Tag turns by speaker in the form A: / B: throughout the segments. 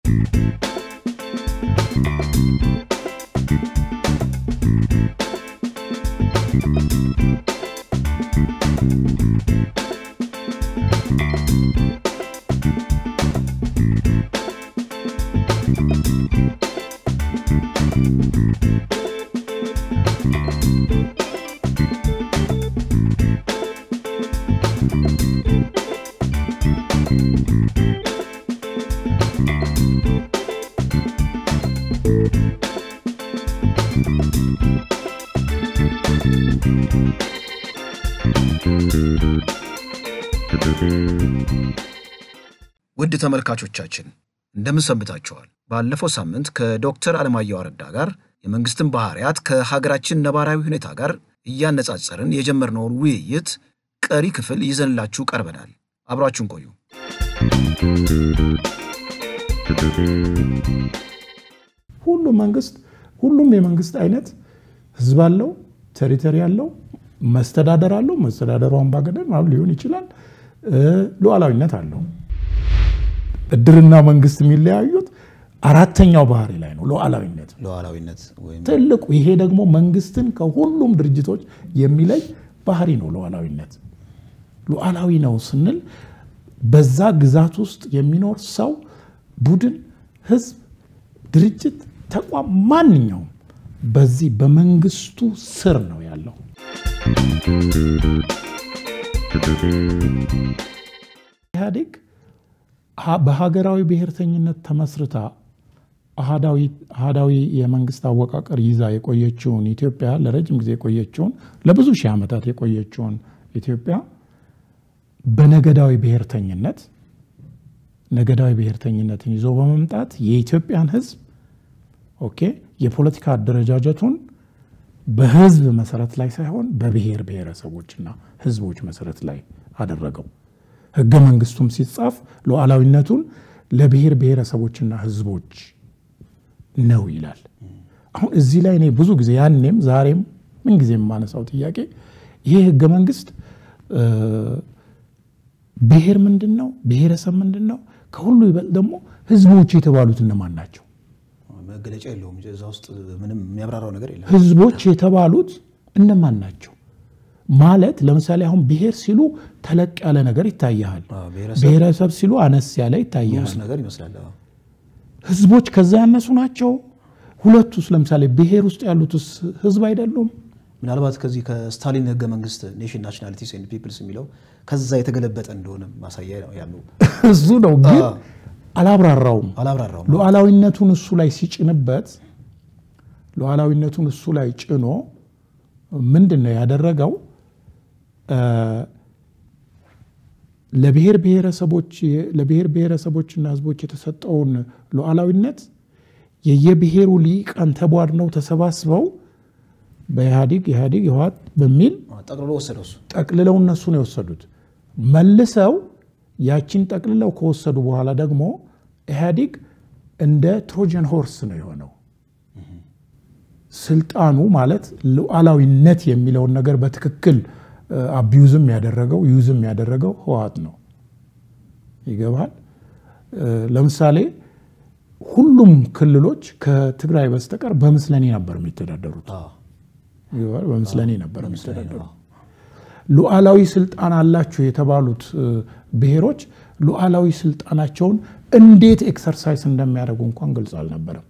A: ውድ ተመልካቾቻችን እንደምን ሰንብታችኋል? ባለፈው ሳምንት ከዶክተር አለማየሁ አረዳ ጋር የመንግስትን ባህሪያት ከሀገራችን ነባራዊ ሁኔታ ጋር እያነጻጸርን የጀመርነውን ውይይት ቀሪ ክፍል ይዘንላችሁ ቀርበናል። አብራችሁን ቆዩ።
B: ሁሉም መንግስት ሁሉም የመንግስት አይነት ህዝብ አለው፣ ቴሪተሪ አለው፣ መስተዳደር አለው። መስተዳደሩ አምባገነን ምናምን ሊሆን ይችላል። ሉዓላዊነት አለው። እድርና መንግስት የሚለያዩት አራተኛው ባህሪ ላይ ነው፣ ሉዓላዊነት
A: ሉዓላዊነት ወይም
B: ትልቁ። ይሄ ደግሞ መንግስትን ከሁሉም ድርጅቶች የሚለይ ባህሪ ነው ሉዓላዊነት። ሉዓላዊ ነው ስንል በዛ ግዛት ውስጥ የሚኖር ሰው፣ ቡድን፣ ህዝብ፣ ድርጅት፣ ተቋም ማንኛውም በዚህ በመንግስቱ ስር ነው ያለው። ኢህአዴግ በሀገራዊ ብሔርተኝነት ተመስርታ አህዳዊ የመንግስት አወቃቀር ይዛ የቆየችውን ኢትዮጵያ ለረጅም ጊዜ የቆየችውን ለብዙ ሺህ ዓመታት የቆየችውን ኢትዮጵያ በነገዳዊ ብሔርተኝነት ነገዳዊ ብሔርተኝነትን ይዞ በመምጣት የኢትዮጵያን ህዝብ ኦኬ የፖለቲካ አደረጃጀቱን በህዝብ መሰረት ላይ ሳይሆን በብሔር ብሔረሰቦችና ህዝቦች መሰረት ላይ አደረገው። ህገ መንግስቱም ሲጻፍ ሉዓላዊነቱን ለብሔር ብሔረሰቦችና ህዝቦች ነው ይላል። አሁን እዚህ ላይ እኔ ብዙ ጊዜ ያኔም ዛሬም ምንጊዜ የማነሳው ጥያቄ ይሄ ህገ መንግስት ብሔር ምንድን ነው? ብሔረሰብ ምንድን ነው? ከሁሉ ይበልጥ ደግሞ ህዝቦች የተባሉት እነማን ናቸው?
A: መገለጫ የለውም። እዛ ውስጥ ምንም የሚያብራራው ነገር የለም።
B: ህዝቦች የተባሉት እነማን ናቸው ማለት ለምሳሌ አሁን ብሔር ሲሉ ተለቅ ያለ ነገር ይታያል። ብሔረሰብ ሲሉ አነስ ያለ ይታያል።
A: ንዑስ ነገር ይመስላል። አዎ።
B: ህዝቦች ከዛ ያነሱ ናቸው። ሁለቱስ ለምሳሌ ብሔር ውስጥ ያሉትስ ህዝብ አይደሉም?
A: ምናልባት ከዚህ ከስታሊን ህገ መንግስት ኔሽን ናሽናሊቲስ ኤንድ ፒፕልስ የሚለው ከዛ የተገለበጠ እንደሆነ ማሳያ ያለው
B: እሱ ነው ግን አላብራራውም።
A: አላብራራውም።
B: ሉዓላዊነቱን እሱ ላይ ሲጭንበት ሉዓላዊነቱን እሱ ላይ ጭኖ ምንድን ነው ያደረገው? ለብሔር ብሔረሰቦች ለብሔር ብሔረሰቦችና ህዝቦች የተሰጠውን ሉዓላዊነት የየብሔሩ ሊቃን ተቧድነው ተሰባስበው በኢህአዲግ ኢህአዲግ ህወሓት በሚል
A: ጠቅልሎ ወሰደው እሱ።
B: ጠቅልለው እነሱ ነው የወሰዱት። መልሰው ያችን ጠቅልለው ከወሰዱ በኋላ ደግሞ ኢህአዲግ እንደ ትሮጀን ሆርስ ነው የሆነው። ስልጣኑ ማለት ሉዓላዊነት የሚለውን ነገር በትክክል አቢዩዝም ያደረገው ዩዝም ያደረገው ህወሓት ነው። ይገባል። ለምሳሌ ሁሉም ክልሎች ከትግራይ በስተቀር በምስለኔ ነበር የሚተዳደሩት። ይገባል። በምስለኔ ነበር የሚተዳደሩት። ሉዓላዊ ስልጣን አላቸው የተባሉት ብሔሮች ሉዓላዊ ስልጣናቸውን እንዴት ኤክሰርሳይዝ እንደሚያደርጉ እንኳን ግልጽ አልነበረም።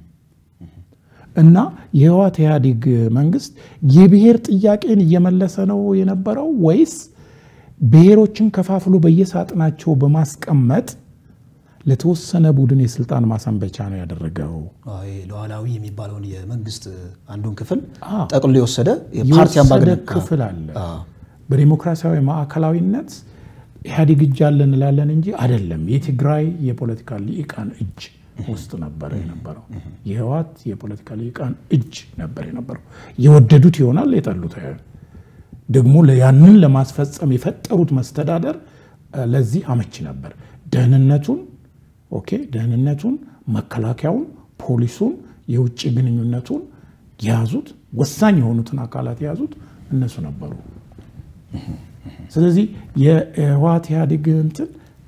B: እና የህወሓት ኢህአዴግ መንግስት የብሔር ጥያቄን እየመለሰ ነው የነበረው ወይስ ብሔሮችን ከፋፍሎ በየሳጥናቸው በማስቀመጥ ለተወሰነ ቡድን የስልጣን ማሰንበቻ ነው ያደረገው?
A: ሉዓላዊ የሚባለውን የመንግስት አንዱን ክፍል
B: አዎ።
A: ጠቅልሎ የወሰደ የፓርቲ
B: የወሰደ
A: አምባገነን
B: ክፍል አለ።
A: አዎ።
B: በዲሞክራሲያዊ ማዕከላዊነት ኢህአዴግ እጅ አለ እንላለን እንጂ አይደለም። የትግራይ የፖለቲካ ሊቃን እጅ ውስጥ ነበረ የነበረው። የህወሓት የፖለቲካ ሊቃን እጅ ነበር የነበረው። የወደዱት ይሆናል የጠሉት አይሆን። ደግሞ ያንን ለማስፈጸም የፈጠሩት መስተዳደር እ፣ ለዚህ አመቺ ነበር። ደህንነቱን ኦኬ፣ ደህንነቱን፣ መከላከያውን፣ ፖሊሱን፣ የውጭ ግንኙነቱን የያዙት ወሳኝ የሆኑትን አካላት የያዙት እነሱ ነበሩ። ስለዚህ የህወሓት ኢህአዴግ እንትን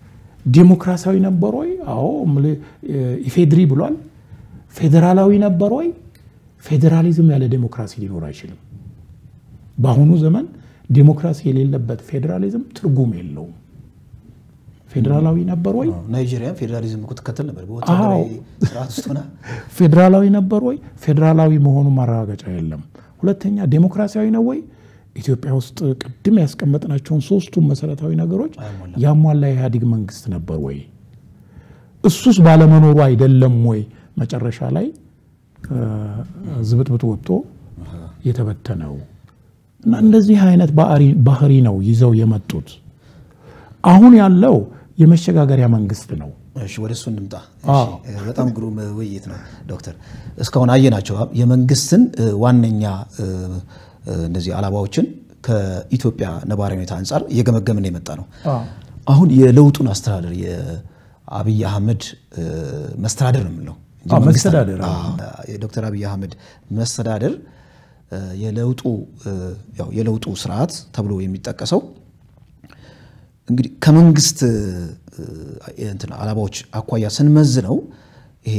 B: ዴሞክራሲያዊ ነበር ወይ? አዎ ኢፌድሪ ብሏል። ፌዴራላዊ ነበር ወይ? ፌዴራሊዝም ያለ ዴሞክራሲ ሊኖር አይችልም። በአሁኑ ዘመን ዴሞክራሲ የሌለበት ፌዴራሊዝም ትርጉም የለውም። ፌዴራላዊ ነበር ወይ?
A: ናይጄሪያ ፌዴራሊዝም እኮ ትከተል ነበር። በወታደራዊ ስርዓት ውስጥ ሆና
B: ፌዴራላዊ ነበር ወይ? ፌዴራላዊ መሆኑ ማረጋገጫ የለም። ሁለተኛ ዴሞክራሲያዊ ነው ወይ? ኢትዮጵያ ውስጥ ቅድም ያስቀመጥናቸውን ሶስቱም መሰረታዊ ነገሮች ያሟላ የኢህአዴግ መንግስት ነበር ወይ? እሱስ ባለመኖሩ አይደለም ወይ መጨረሻ ላይ ዝብጥብጥ ወጥቶ የተበተነው? እና እንደዚህ አይነት ባህሪ ነው ይዘው የመጡት። አሁን ያለው የመሸጋገሪያ መንግስት ነው።
A: እሺ ወደ እሱ እንምጣ። በጣም ግሩም ውይይት ነው ዶክተር። እስካሁን አየናቸው የመንግስትን ዋነኛ እነዚህ አላባዎችን ከኢትዮጵያ ነባራዊ ሁኔታ አንጻር እየገመገምን የመጣ ነው። አሁን የለውጡን አስተዳደር የአብይ አህመድ መስተዳደር ነው የምንለው
B: መስተዳደር
A: የዶክተር አብይ አህመድ መስተዳደር የለውጡ ያው የለውጡ ስርዓት ተብሎ የሚጠቀሰው እንግዲህ ከመንግስት እንትን አላባዎች አኳያ ስንመዝነው ይሄ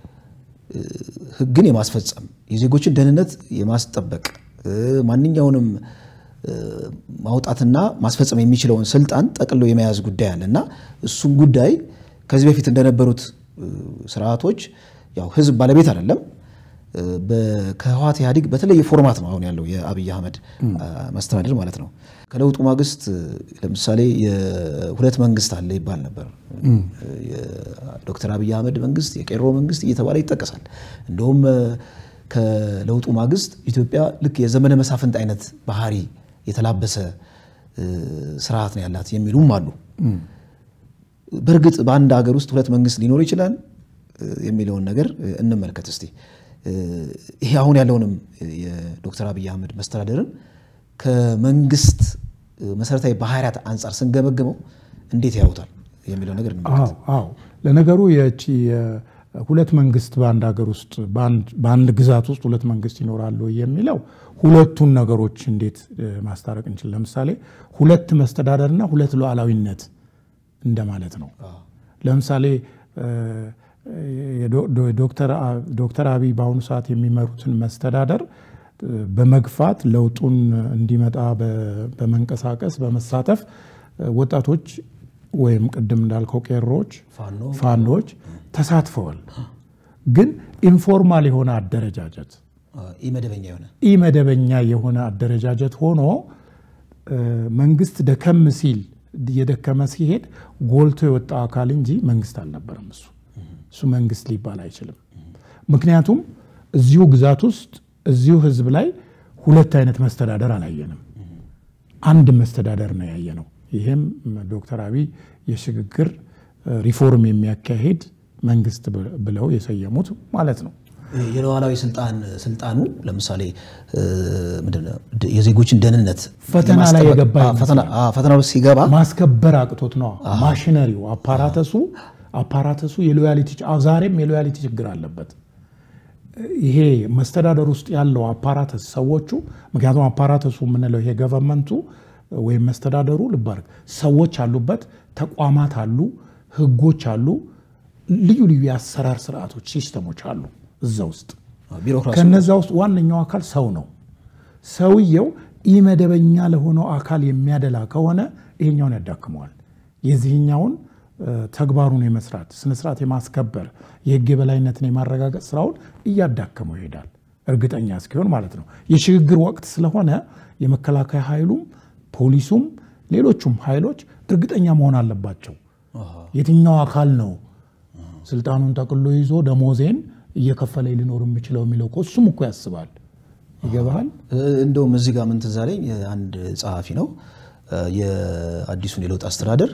A: ህግን የማስፈጸም የዜጎችን ደህንነት የማስጠበቅ ማንኛውንም ማውጣትና ማስፈጸም የሚችለውን ስልጣን ጠቅሎ የመያዝ ጉዳይ አለ እና እሱም ጉዳይ ከዚህ በፊት እንደነበሩት ስርዓቶች ያው ህዝብ ባለቤት አይደለም። ከህወሓት ኢህአዴግ በተለየ ፎርማት ነው አሁን ያለው የአብይ አህመድ መስተዳድር ማለት ነው። ከለውጡ ማግስት ለምሳሌ የሁለት መንግስት አለ ይባል ነበር። የዶክተር አብይ አህመድ መንግስት፣ የቄሮ መንግስት እየተባለ ይጠቀሳል። እንደውም ከለውጡ ማግስት ኢትዮጵያ ልክ የዘመነ መሳፍንት አይነት ባህሪ የተላበሰ ስርዓት ነው ያላት የሚሉም አሉ። በእርግጥ በአንድ ሀገር ውስጥ ሁለት መንግስት ሊኖር ይችላል የሚለውን ነገር እንመልከት እስቲ። ይሄ አሁን ያለውንም የዶክተር አብይ አህመድ መስተዳደርን ከመንግስት መሰረታዊ ባህሪያት አንጻር ስንገመግመው እንዴት ያዩታል የሚለው ነገር እንመልከት።
B: አዎ ለነገሩ የቺ ሁለት መንግስት በአንድ ሀገር ውስጥ በአንድ ግዛት ውስጥ ሁለት መንግስት ይኖራሉ የሚለው ሁለቱን ነገሮች እንዴት ማስታረቅ እንችል? ለምሳሌ ሁለት መስተዳደርና ሁለት ሉዓላዊነት እንደማለት ነው። ለምሳሌ ዶክተር አብይ በአሁኑ ሰዓት የሚመሩትን መስተዳደር በመግፋት ለውጡን እንዲመጣ በመንቀሳቀስ በመሳተፍ ወጣቶች ወይም ቅድም እንዳልከው ቄሮች፣ ፋኖች ተሳትፈዋል። ግን ኢንፎርማል የሆነ አደረጃጀት
A: ኢመደበኛ የሆነ
B: ኢመደበኛ የሆነ አደረጃጀት ሆኖ መንግስት ደከም ሲል እየደከመ ሲሄድ ጎልቶ የወጣ አካል እንጂ መንግስት አልነበረም። እሱ እሱ መንግስት ሊባል አይችልም። ምክንያቱም እዚሁ ግዛት ውስጥ እዚሁ ህዝብ ላይ ሁለት አይነት መስተዳደር አላየንም። አንድ መስተዳደር ነው ያየነው። ይህም ዶክተር አብይ የሽግግር ሪፎርም የሚያካሄድ መንግስት ብለው የሰየሙት ማለት ነው።
A: የሉዓላዊ ስልጣን ስልጣኑ ለምሳሌ ምንድነው የዜጎችን ደህንነት
B: ፈተና ላይ የገባ
A: ፈተና ውስጥ ሲገባ
B: ማስከበር አቅቶት ነው። ማሽነሪው አፓራተሱ አፓራተሱ የሎያሊቲ ዛሬም የሎያሊቲ ችግር አለበት። ይሄ መስተዳደር ውስጥ ያለው አፓራተስ ሰዎቹ ምክንያቱም አፓራተሱ የምንለው ይሄ ገቨርመንቱ ወይም መስተዳደሩ ልባርክ ሰዎች አሉበት፣ ተቋማት አሉ፣ ህጎች አሉ፣ ልዩ ልዩ የአሰራር ስርዓቶች ሲስተሞች አሉ እዛ ውስጥ። ከነዛ ውስጥ ዋነኛው አካል ሰው ነው። ሰውየው ኢመደበኛ ለሆነው አካል የሚያደላ ከሆነ ይሄኛውን ያዳክመዋል። የዚህኛውን ተግባሩን የመስራት ስነስርዓት የማስከበር የህግ የበላይነትን የማረጋገጥ ስራውን እያዳከመው ይሄዳል። እርግጠኛ እስኪሆን ማለት ነው። የሽግግር ወቅት ስለሆነ የመከላከያ ኃይሉም ፖሊሱም ሌሎቹም ኃይሎች እርግጠኛ መሆን አለባቸው። የትኛው አካል ነው ስልጣኑን ጠቅሎ ይዞ ደሞዜን እየከፈለ ሊኖር የሚችለው የሚለው እኮ እሱም እኮ ያስባል። ይገባሃል?
A: እንደውም እዚህ ጋር ምን ትዝ አለኝ፣ አንድ ጸሐፊ ነው የአዲሱን የለውጥ አስተዳደር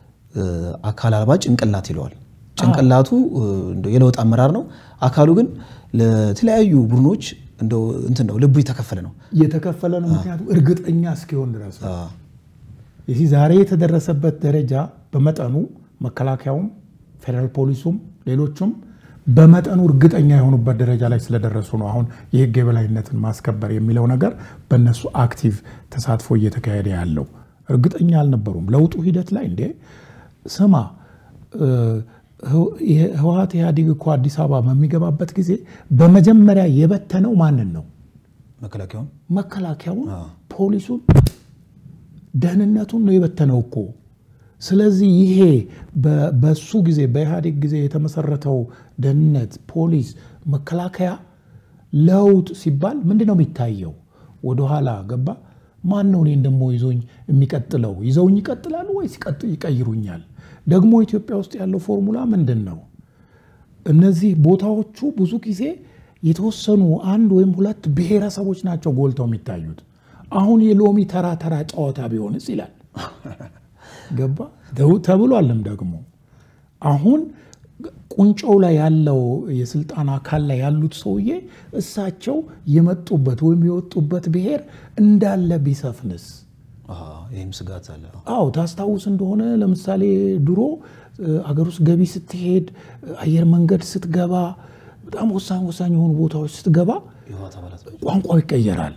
A: አካል አልባ ጭንቅላት ይለዋል። ጭንቅላቱ የለውጥ አመራር ነው፣ አካሉ ግን ለተለያዩ ቡድኖች እንደው እንትን ነው፣ ልቡ የተከፈለ ነው።
B: የተከፈለ ነው። ምክንያቱም እርግጠኛ እስኪሆን ድረስ የዚህ ዛሬ የተደረሰበት ደረጃ በመጠኑ መከላከያውም፣ ፌዴራል ፖሊሱም፣ ሌሎቹም በመጠኑ እርግጠኛ የሆኑበት ደረጃ ላይ ስለደረሱ ነው። አሁን የህግ የበላይነትን ማስከበር የሚለው ነገር በእነሱ አክቲቭ ተሳትፎ እየተካሄደ ያለው እርግጠኛ አልነበሩም። ለውጡ ሂደት ላይ እንዴ ስማ ህወሓት ኢህአዴግ እኮ አዲስ አበባ በሚገባበት ጊዜ በመጀመሪያ የበተነው ማንን ነው?
A: መከላከያውን
B: መከላከያውን፣ ፖሊሱን፣ ደህንነቱን ነው የበተነው እኮ። ስለዚህ ይሄ በሱ ጊዜ በኢህአዴግ ጊዜ የተመሰረተው ደህንነት፣ ፖሊስ፣ መከላከያ ለውጥ ሲባል ምንድን ነው የሚታየው? ወደኋላ ገባ። ማን ነው እኔን ደግሞ ይዞኝ የሚቀጥለው? ይዘውኝ ይቀጥላሉ ወይስ ይቀይሩኛል? ደግሞ ኢትዮጵያ ውስጥ ያለው ፎርሙላ ምንድን ነው? እነዚህ ቦታዎቹ ብዙ ጊዜ የተወሰኑ አንድ ወይም ሁለት ብሔረሰቦች ናቸው ጎልተው የሚታዩት። አሁን የሎሚ ተራ ተራ ጨዋታ ቢሆንስ ይላል ገባ ተብሏልም ደግሞ አሁን ቁንጮው ላይ ያለው የስልጣን አካል ላይ ያሉት ሰውዬ እሳቸው የመጡበት ወይም የወጡበት ብሔር እንዳለ ቢሰፍንስ?
A: ይህም ስጋት አለ።
B: አዎ ታስታውስ እንደሆነ ለምሳሌ ድሮ አገር ውስጥ ገቢ ስትሄድ፣ አየር መንገድ ስትገባ፣ በጣም ወሳኝ ወሳኝ የሆኑ ቦታዎች ስትገባ ቋንቋው ይቀየራል።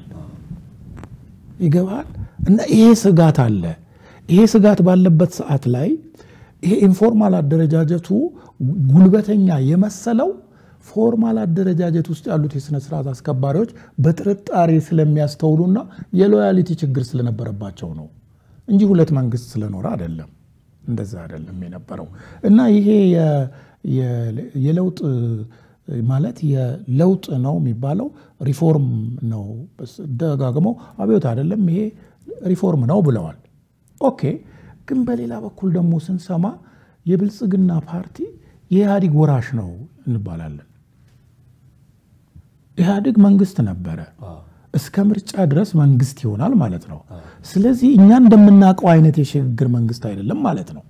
B: ይገባል። እና ይሄ ስጋት አለ። ይሄ ስጋት ባለበት ሰዓት ላይ ይሄ ኢንፎርማል አደረጃጀቱ ጉልበተኛ የመሰለው ፎርማል አደረጃጀት ውስጥ ያሉት የስነ ስርዓት አስከባሪዎች በጥርጣሬ ስለሚያስተውሉና የሎያሊቲ ችግር ስለነበረባቸው ነው እንጂ ሁለት መንግስት ስለኖረ አይደለም። እንደዛ አይደለም የነበረው እና ይሄ የለውጥ ማለት የለውጥ ነው የሚባለው ሪፎርም ነው። ደጋግመው አብዮት አይደለም ይሄ ሪፎርም ነው ብለዋል። ኦኬ ግን በሌላ በኩል ደግሞ ስንሰማ የብልጽግና ፓርቲ የኢህአዴግ ወራሽ ነው እንባላለን። ኢህአዴግ መንግስት ነበረ፣ እስከ ምርጫ ድረስ መንግስት ይሆናል ማለት ነው። ስለዚህ እኛ እንደምናውቀው አይነት የሽግግር መንግስት አይደለም ማለት ነው።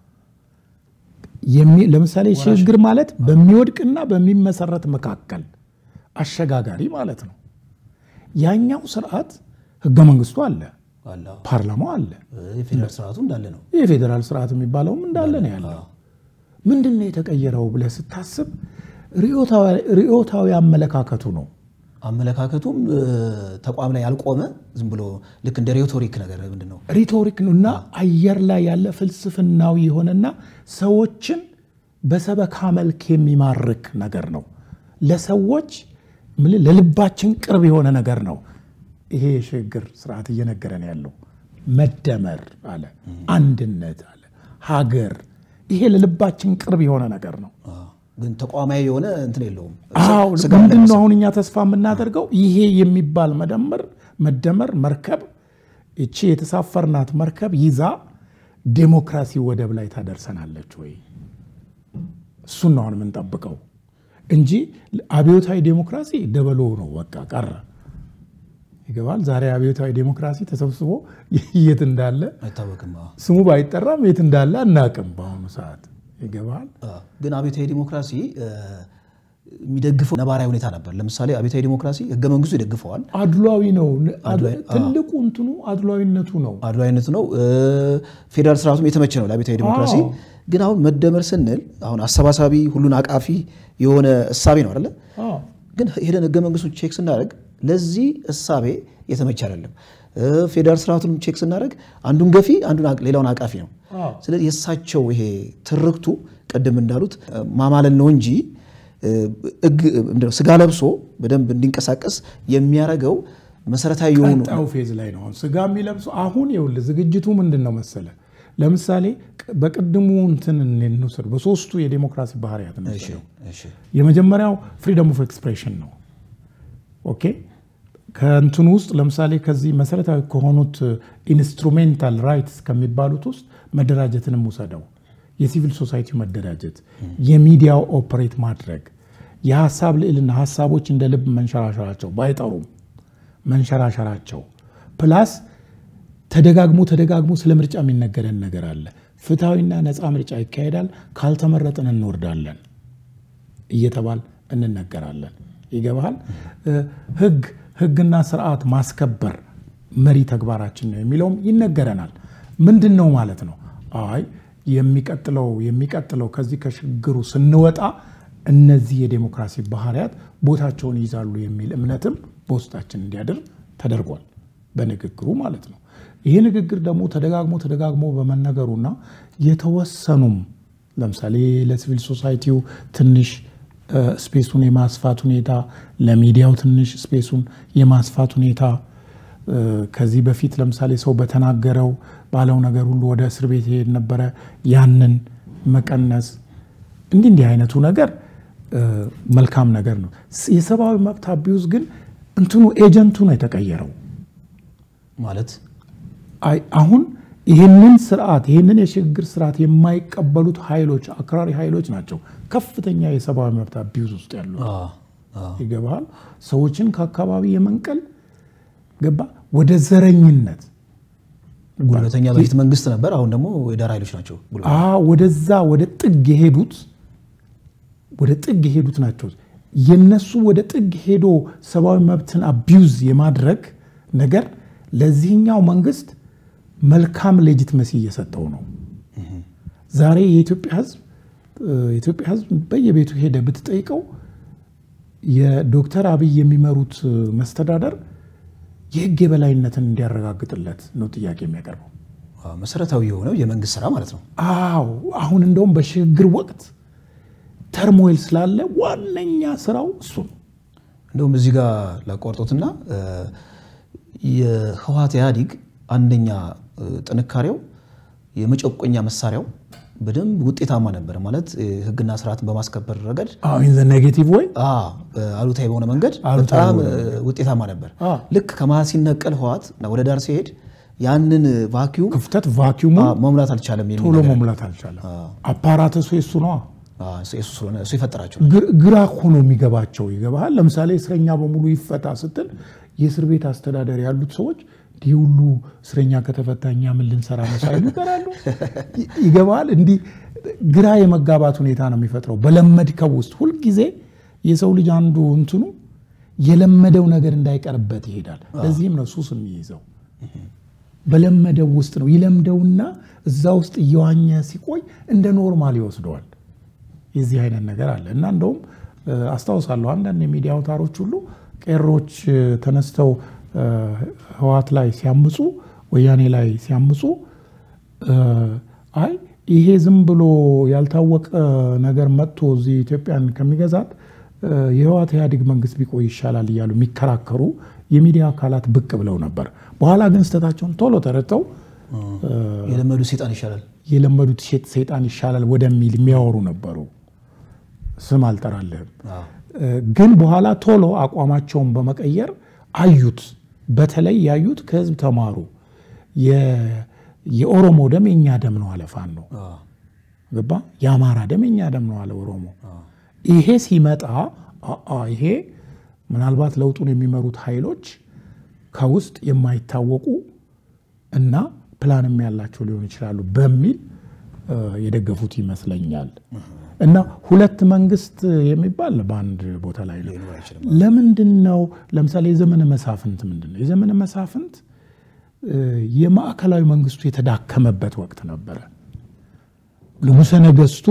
B: ለምሳሌ ሽግግር ማለት በሚወድቅና በሚመሰረት መካከል አሸጋጋሪ ማለት ነው። ያኛው ስርዓት ህገ መንግስቱ አለ ፓርላማው አለ።
A: የፌዴራል ስርዓቱ እንዳለ ነው።
B: የፌዴራል ስርዓት የሚባለውም እንዳለ ነው ያለው። ምንድን ነው የተቀየረው ብለህ ስታስብ ርዕዮታዊ አመለካከቱ ነው።
A: አመለካከቱም ተቋም ላይ ያልቆመ ዝም ብሎ ልክ እንደ ሬቶሪክ ነገር ምንድን ነው
B: ሪቶሪክ ነው እና አየር ላይ ያለ ፍልስፍናዊ የሆነና ሰዎችን በሰበካ መልክ የሚማርክ ነገር ነው። ለሰዎች ለልባችን ቅርብ የሆነ ነገር ነው። ይሄ የሽግግር ስርዓት እየነገረን ያለው መደመር አለ፣ አንድነት አለ፣ ሀገር። ይሄ ለልባችን ቅርብ የሆነ ነገር ነው።
A: ግን ተቋማዊ የሆነ እንትን የለውም።
B: አዎ ምንድን ነው አሁን እኛ ተስፋ የምናደርገው ይሄ የሚባል መደመር መደመር መርከብ እቺ የተሳፈርናት መርከብ ይዛ ዴሞክራሲ ወደብ ላይ ታደርሰናለች ወይ? እሱን ነው አሁን የምንጠብቀው እንጂ አብዮታዊ ዴሞክራሲ ደበሎ ነው፣ በቃ ቀረ። ይገባል። ዛሬ አብዮታዊ ዴሞክራሲ ተሰብስቦ የት እንዳለ
A: አይታወቅም።
B: ስሙ ባይጠራም የት እንዳለ አናቅም በአሁኑ ሰዓት። ይገባል።
A: ግን አብዮታዊ ዲሞክራሲ የሚደግፈው ነባራዊ ሁኔታ ነበር። ለምሳሌ አብዮታዊ ዲሞክራሲ ህገ መንግስቱ ይደግፈዋል።
B: አድሏዊ ነው። ትልቁ እንትኑ አድሏዊነቱ ነው።
A: አድሏዊነቱ ነው። ፌዴራል ስርዓቱም የተመቸ ነው ለአብዮታዊ ዲሞክራሲ። ግን አሁን መደመር ስንል አሁን አሰባሳቢ ሁሉን አቃፊ የሆነ እሳቤ ነው አይደለ? ግን ሄደን ህገ መንግስቱን ቼክ ስናደርግ ለዚህ እሳቤ የተመቸ አይደለም። ፌዴራል ስርዓቱን ቼክ ስናደርግ አንዱን ገፊ አንዱን ሌላውን አቃፊ ነው። ስለዚህ የእሳቸው ይሄ ትርክቱ ቅድም እንዳሉት ማማለል ነው እንጂ ስጋ ለብሶ በደንብ እንዲንቀሳቀስ የሚያደርገው መሰረታዊ የሆኑ
B: ቀጣዩ ፌዝ ላይ ነው ስጋ የሚለብሱ አሁን ይኸውልህ ዝግጅቱ ምንድን ነው መሰለ ለምሳሌ በቅድሙ እንትን እንውሰድ በሶስቱ የዴሞክራሲ ባህርያት እንውሰደው የመጀመሪያው ፍሪደም ኦፍ ኤክስፕሬሽን ነው ኦኬ ከእንትኑ ውስጥ ለምሳሌ ከዚህ መሰረታዊ ከሆኑት ኢንስትሩሜንታል ራይትስ ከሚባሉት ውስጥ መደራጀትንም ውሰደው የሲቪል ሶሳይቲ መደራጀት የሚዲያው ኦፕሬት ማድረግ የሀሳብ ልዕልና ሀሳቦች እንደ ልብ መንሸራሸራቸው ባይጠሩም መንሸራሸራቸው ፕላስ ተደጋግሞ ተደጋግሞ ስለ ምርጫ የሚነገረን ነገር አለ ፍትሐዊና ነፃ ምርጫ ይካሄዳል ካልተመረጥን እንወርዳለን እየተባል እንነገራለን ይገባሃል ህግ ህግና ስርዓት ማስከበር መሪ ተግባራችን ነው የሚለውም ይነገረናል ምንድን ነው ማለት ነው አይ የሚቀጥለው የሚቀጥለው ከዚህ ከሽግግሩ ስንወጣ እነዚህ የዴሞክራሲ ባህርያት ቦታቸውን ይይዛሉ የሚል እምነትም በውስጣችን እንዲያድር ተደርጓል በንግግሩ ማለት ነው ይህ ንግግር ደግሞ ተደጋግሞ ተደጋግሞ በመነገሩና የተወሰኑም ለምሳሌ ለሲቪል ሶሳይቲው ትንሽ ስፔሱን የማስፋት ሁኔታ፣ ለሚዲያው ትንሽ ስፔሱን የማስፋት ሁኔታ ከዚህ በፊት ለምሳሌ ሰው በተናገረው ባለው ነገር ሁሉ ወደ እስር ቤት ይሄድ ነበረ። ያንን መቀነስ እንዲህ እንዲህ አይነቱ ነገር መልካም ነገር ነው። የሰብአዊ መብት አቢዩዝ ግን እንትኑ ኤጀንቱ ነው የተቀየረው።
A: ማለት
B: አሁን ይህንን ስርዓት ይህንን የሽግግር ስርዓት የማይቀበሉት ኃይሎች አክራሪ ኃይሎች ናቸው ከፍተኛ የሰብአዊ መብት አቢዩዝ ውስጥ ያሉ ይገባል። ሰዎችን ከአካባቢ የመንቀል ገባ ወደ ዘረኝነት
A: ጉልበተኛ በፊት መንግስት ነበር፣ አሁን ደግሞ የዳር ኃይሎች ናቸው።
B: ወደዛ ወደ ጥግ የሄዱት ወደ ጥግ የሄዱት ናቸው። የነሱ ወደ ጥግ ሄዶ ሰብአዊ መብትን አቢዩዝ የማድረግ ነገር ለዚህኛው መንግስት መልካም ሌጂትመሲ እየሰጠው ነው። ዛሬ የኢትዮጵያ ህዝብ የኢትዮጵያ ህዝብ በየቤቱ ሄደ ብትጠይቀው የዶክተር አብይ የሚመሩት መስተዳደር የህግ የበላይነትን እንዲያረጋግጥለት ነው ጥያቄ የሚያቀርበው።
A: መሰረታዊ የሆነው የመንግስት ስራ ማለት ነው።
B: አዎ አሁን እንደውም በሽግግር ወቅት ተርሞይል ስላለ ዋነኛ ስራው እሱ ነው።
A: እንደውም እዚህ ጋር ላቋርጦትና የህወሓት ኢህአዲግ አንደኛ ጥንካሬው የመጨቆኛ መሳሪያው በደንብ ውጤታማ ነበር። ማለት ህግና ስርዓትን በማስከበር ረገድ
B: ኔጌቲቭ ወይ
A: አሉታዊ በሆነ መንገድ በጣም ውጤታማ ነበር። ልክ ከመሀል ሲነቀል ህወሓት ወደ ዳር ሲሄድ ያንን ቫኪዩም
B: ክፍተት ቫኪዩሙ
A: መሙላት አልቻለም።
B: ቶሎ መሙላት አልቻለም። አፓራተሱ የሱ ነዋ።
A: እሱ የፈጠራቸው
B: ግራ እኮ ነው የሚገባቸው። ይገባሃል። ለምሳሌ እስረኛ በሙሉ ይፈታ ስትል የእስር ቤት አስተዳደር ያሉት ሰዎች እንዲህ ሁሉ እስረኛ ከተፈታ እኛ ምን ልንሰራ ነው ሳይሉ ይቀራሉ። ይገባሃል። እንዲህ ግራ የመጋባት ሁኔታ ነው የሚፈጥረው በለመድከው ውስጥ ሁልጊዜ የሰው ልጅ አንዱ እንትኑ የለመደው ነገር እንዳይቀርበት ይሄዳል። ለዚህም ነው ሱስ የሚይዘው። በለመደው ውስጥ ነው ይለምደውና እዛ ውስጥ እየዋኘ ሲቆይ እንደ ኖርማል ይወስደዋል። የዚህ አይነት ነገር አለ እና እንደውም አስታውሳለሁ አንዳንድ የሚዲያ አውታሮች ሁሉ ቄሮች ተነስተው ህወሓት ላይ ሲያምፁ ወያኔ ላይ ሲያምፁ አይ ይሄ ዝም ብሎ ያልታወቀ ነገር መጥቶ እዚህ ኢትዮጵያን ከሚገዛት የህወሓት ኢህአዴግ መንግስት ቢቆይ ይሻላል እያሉ የሚከራከሩ የሚዲያ አካላት ብቅ ብለው ነበር። በኋላ ግን ስህተታቸውን ቶሎ ተረድተው
A: የለመዱት ሴጣን ይሻላል
B: የለመዱት ሴጣን ይሻላል ወደሚል የሚያወሩ ነበሩ። ስም አልጠራልህም። ግን በኋላ ቶሎ አቋማቸውን በመቀየር አዩት። በተለይ ያዩት ከህዝብ ተማሩ። የኦሮሞ ደም የኛ ደም ነው አለ ፋኖ። ገባ? የአማራ ደም የኛ ደም ነው አለ ኦሮሞ። ይሄ ሲመጣ ይሄ ምናልባት ለውጡን የሚመሩት ኃይሎች ከውስጥ የማይታወቁ እና ፕላንም ያላቸው ሊሆኑ ይችላሉ በሚል የደገፉት ይመስለኛል። እና ሁለት መንግስት የሚባል በአንድ ቦታ ላይ ነው። ለምንድን ነው ለምሳሌ የዘመነ መሳፍንት ምንድን ነው? የዘመነ መሳፍንት የማዕከላዊ መንግስቱ የተዳከመበት ወቅት ነበረ። ንጉሠ ነገስቱ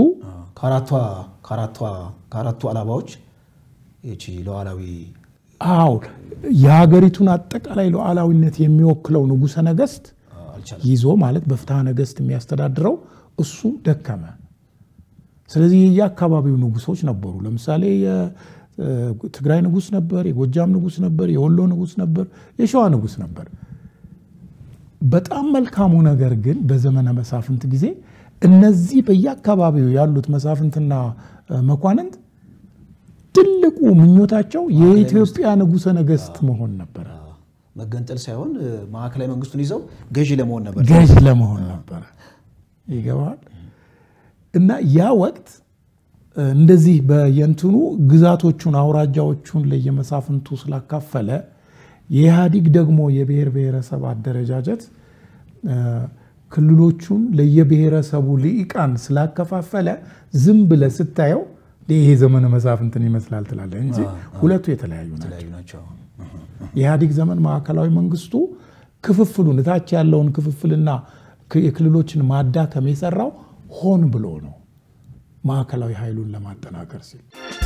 A: ከአራቱ አላባዎች ይቺ ሉዓላዊ
B: አዎ የሀገሪቱን አጠቃላይ ሉዓላዊነት የሚወክለው ንጉሠ ነገስት ይዞ ማለት በፍትሐ ነገስት የሚያስተዳድረው እሱ ደከመ። ስለዚህ የየአካባቢው ንጉሶች ነበሩ። ለምሳሌ የትግራይ ንጉስ ነበር፣ የጎጃም ንጉስ ነበር፣ የወሎ ንጉስ ነበር፣ የሸዋ ንጉስ ነበር። በጣም መልካሙ ነገር ግን በዘመነ መሳፍንት ጊዜ እነዚህ በየአካባቢው ያሉት መሳፍንትና መኳንንት ትልቁ ምኞታቸው የኢትዮጵያ ንጉሠ ነገስት መሆን ነበረ።
A: መገንጠል ሳይሆን ማዕከላዊ መንግስቱን ይዘው ገዢ ለመሆን ነበር
B: ገዥ ለመሆን ነበረ። ይገባል። እና ያ ወቅት እንደዚህ በየንትኑ ግዛቶቹን አውራጃዎቹን ለየመሳፍንቱ ስላካፈለ የኢህአዲግ ደግሞ የብሔር ብሔረሰብ አደረጃጀት ክልሎቹን ለየብሔረሰቡ ልሂቃን ስላከፋፈለ ዝም ብለህ ስታየው ይሄ ዘመነ መሳፍንትን ይመስላል ትላለህ እንጂ ሁለቱ የተለያዩ ናቸው። የኢህአዲግ ዘመን ማዕከላዊ መንግስቱ ክፍፍሉን እታች ያለውን ክፍፍልና የክልሎችን ማዳከም የሰራው ሆን ብሎ ነው፣ ማዕከላዊ ኃይሉን ለማጠናከር ሲል።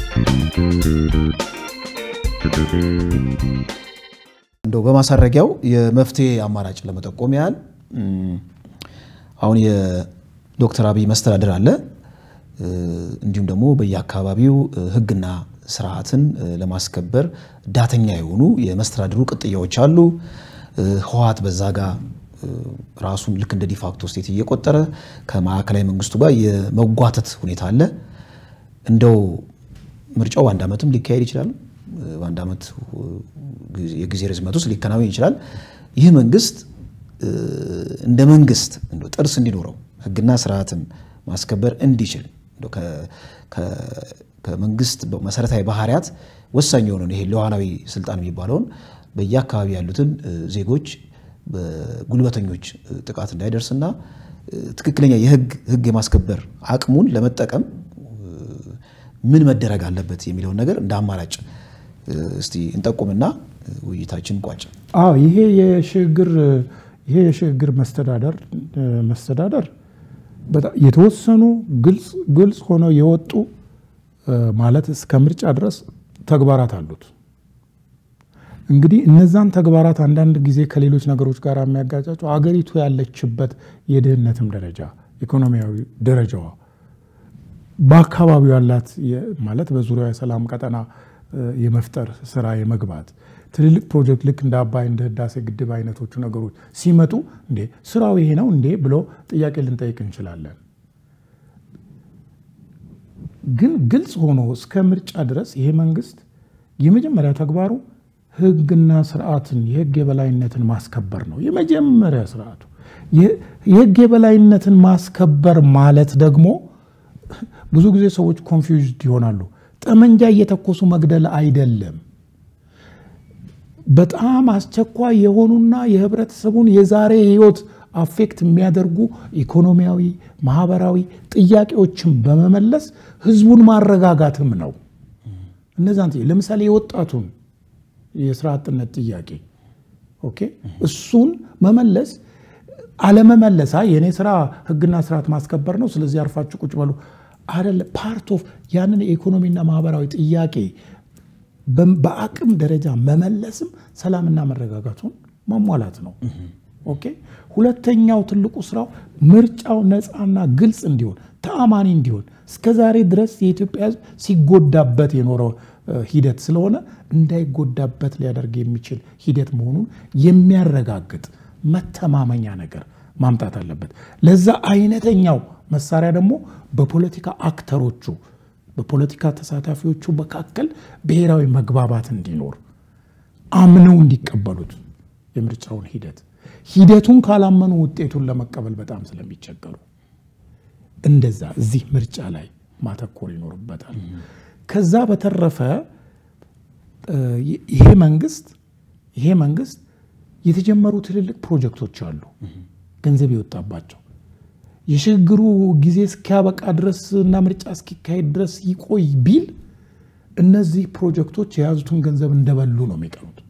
A: እንደው በማሳረጊያው የመፍትሄ አማራጭ ለመጠቆም ያህል አሁን የዶክተር አብይ መስተዳድር አለ። እንዲሁም ደግሞ በየአካባቢው ሕግና ስርዓትን ለማስከበር ዳተኛ የሆኑ የመስተዳድሩ ቅጥያዎች አሉ። ህወሓት በዛ ጋር ራሱን ልክ እንደ ዲፋክቶ ስቴት እየቆጠረ ከማዕከላዊ መንግስቱ ጋር የመጓተት ሁኔታ አለ። እንደው ምርጫው በአንድ ዓመትም ሊካሄድ ይችላል። በአንድ ዓመት የጊዜ ርዝመት ውስጥ ሊከናወን ይችላል። ይህ መንግስት እንደ መንግስት እንደው ጥርስ እንዲኖረው ህግና ስርዓትን ማስከበር እንዲችል ከመንግስት መሰረታዊ ባህሪያት ወሳኝ የሆነውን ይሄ ሉዓላዊ ስልጣን የሚባለውን በየአካባቢ ያሉትን ዜጎች በጉልበተኞች ጥቃት እንዳይደርስና ትክክለኛ የህግ ህግ የማስከበር አቅሙን ለመጠቀም ምን መደረግ አለበት የሚለውን ነገር እንደ አማራጭ እስቲ እንጠቁምና ውይይታችን ቋጭ።
B: አዎ ይሄ የሽግግር ይሄ የሽግግር መስተዳደር መስተዳደር በጣም የተወሰኑ ግልጽ ግልጽ ሆነው የወጡ ማለት እስከ ምርጫ ድረስ ተግባራት አሉት። እንግዲህ እነዛን ተግባራት አንዳንድ ጊዜ ከሌሎች ነገሮች ጋር የሚያጋጫቸው አገሪቱ ያለችበት የድህነትም ደረጃ ኢኮኖሚያዊ ደረጃዋ በአካባቢው ያላት ማለት በዙሪያ የሰላም ቀጠና የመፍጠር ስራ የመግባት ትልልቅ ፕሮጀክት ልክ እንደ አባይ እንደ ህዳሴ ግድብ አይነቶቹ ነገሮች ሲመጡ እንዴ ስራው ይሄ ነው እንዴ ብሎ ጥያቄ ልንጠይቅ እንችላለን። ግን ግልጽ ሆኖ እስከ ምርጫ ድረስ ይሄ መንግስት የመጀመሪያ ተግባሩ ህግና ስርዓትን የህግ የበላይነትን ማስከበር ነው። የመጀመሪያ ስርዓቱ የህግ የበላይነትን ማስከበር ማለት ደግሞ ብዙ ጊዜ ሰዎች ኮንፊውዝድ ይሆናሉ። ጠመንጃ እየተኮሱ መግደል አይደለም። በጣም አስቸኳይ የሆኑና የህብረተሰቡን የዛሬ ህይወት አፌክት የሚያደርጉ ኢኮኖሚያዊ፣ ማህበራዊ ጥያቄዎችን በመመለስ ህዝቡን ማረጋጋትም ነው። እነዛን ለምሳሌ የወጣቱን የስራ አጥነት ጥያቄ ኦኬ፣ እሱን መመለስ አለመመለሳ የእኔ ስራ ህግና ስርዓት ማስከበር ነው፣ ስለዚህ አርፋችሁ ቁጭ በሉ አይደለ። ፓርት ኦፍ ያንን የኢኮኖሚና ማህበራዊ ጥያቄ በአቅም ደረጃ መመለስም ሰላምና መረጋጋቱን ማሟላት ነው። ኦኬ። ሁለተኛው ትልቁ ስራው ምርጫው ነፃና ግልጽ እንዲሆን ተአማኒ እንዲሆን እስከ ዛሬ ድረስ የኢትዮጵያ ህዝብ ሲጎዳበት የኖረው ሂደት ስለሆነ እንዳይጎዳበት ሊያደርግ የሚችል ሂደት መሆኑን የሚያረጋግጥ መተማመኛ ነገር ማምጣት አለበት። ለዛ አይነተኛው መሳሪያ ደግሞ በፖለቲካ አክተሮቹ በፖለቲካ ተሳታፊዎቹ መካከል ብሔራዊ መግባባት እንዲኖር አምነው እንዲቀበሉት የምርጫውን ሂደት ሂደቱን ካላመኑ ውጤቱን ለመቀበል በጣም ስለሚቸገሩ እንደዛ እዚህ ምርጫ ላይ ማተኮር ይኖርበታል። ከዛ በተረፈ ይሄ መንግስት ይሄ መንግስት የተጀመሩ ትልልቅ ፕሮጀክቶች አሉ፣ ገንዘብ የወጣባቸው የሽግግሩ ጊዜ እስኪያበቃ ድረስ እና ምርጫ እስኪካሄድ ድረስ ይቆይ ቢል እነዚህ ፕሮጀክቶች የያዙትን ገንዘብ እንደበሉ ነው የሚቀሩት።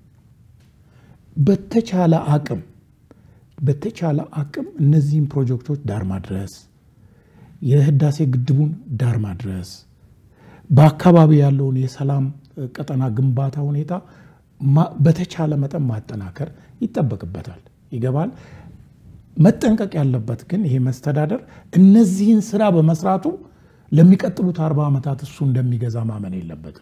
B: በተቻለ አቅም በተቻለ አቅም እነዚህን ፕሮጀክቶች ዳር ማድረስ፣ የህዳሴ ግድቡን ዳር ማድረስ፣ በአካባቢ ያለውን የሰላም ቀጠና ግንባታ ሁኔታ በተቻለ መጠን ማጠናከር ይጠበቅበታል። ይገባል። መጠንቀቅ ያለበት ግን ይሄ መስተዳደር እነዚህን ስራ በመስራቱ ለሚቀጥሉት አርባ ዓመታት እሱ እንደሚገዛ ማመን የለበትም።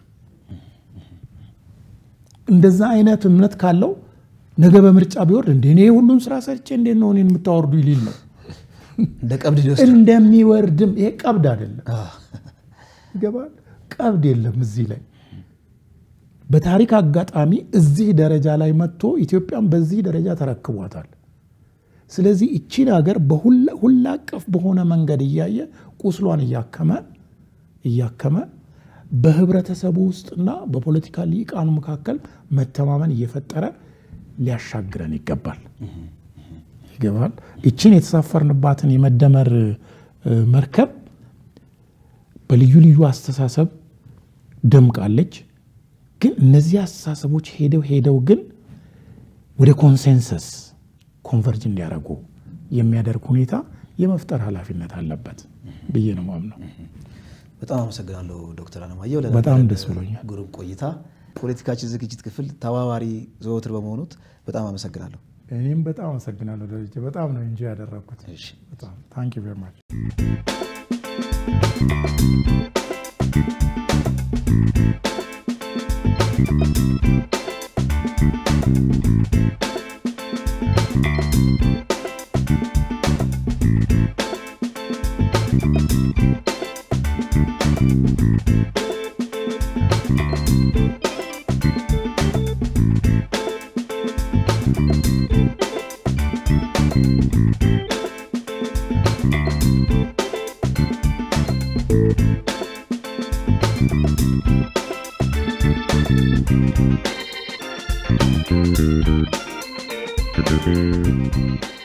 B: እንደዛ አይነት እምነት ካለው ነገ በምርጫ ቢወርድ እንደ እኔ ሁሉም ስራ ሰርቼ እንዴት ነው እኔን የምታወርዱ ይሊል ነው
A: እንደ ቀብድ ሊወስድ
B: እንደሚወርድም ይሄ ቀብድ አይደለም። ይገባል። ቀብድ የለም እዚህ ላይ በታሪክ አጋጣሚ እዚህ ደረጃ ላይ መጥቶ ኢትዮጵያን በዚህ ደረጃ ተረክቧታል። ስለዚህ እቺን ሀገር በሁላ አቀፍ በሆነ መንገድ እያየ ቁስሏን እያከመ እያከመ በህብረተሰቡ ውስጥና በፖለቲካ ሊቃኑ መካከል መተማመን እየፈጠረ ሊያሻግረን ይገባል ይገባል። እችን የተሳፈርንባትን የመደመር መርከብ በልዩ ልዩ አስተሳሰብ ደምቃለች። ግን እነዚህ አስተሳሰቦች ሄደው ሄደው ግን ወደ ኮንሴንሰስ ኮንቨርጅ እንዲያደርጉ የሚያደርግ ሁኔታ የመፍጠር ኃላፊነት አለበት ብዬ ነው ማምነው።
A: በጣም አመሰግናለሁ ዶክተር አለማየሁ
B: በጣም ደስ ብሎኛል።
A: ግሩም ቆይታ። ፖለቲካችን ዝግጅት ክፍል ተባባሪ ዘወትር በመሆኑት በጣም አመሰግናለሁ።
B: እኔም በጣም አመሰግናለሁ ደረጀ። በጣም ነው እንጂ ያደረግኩት። በጣም ታንክ ዩ ቬሪ ማች
C: Thank you.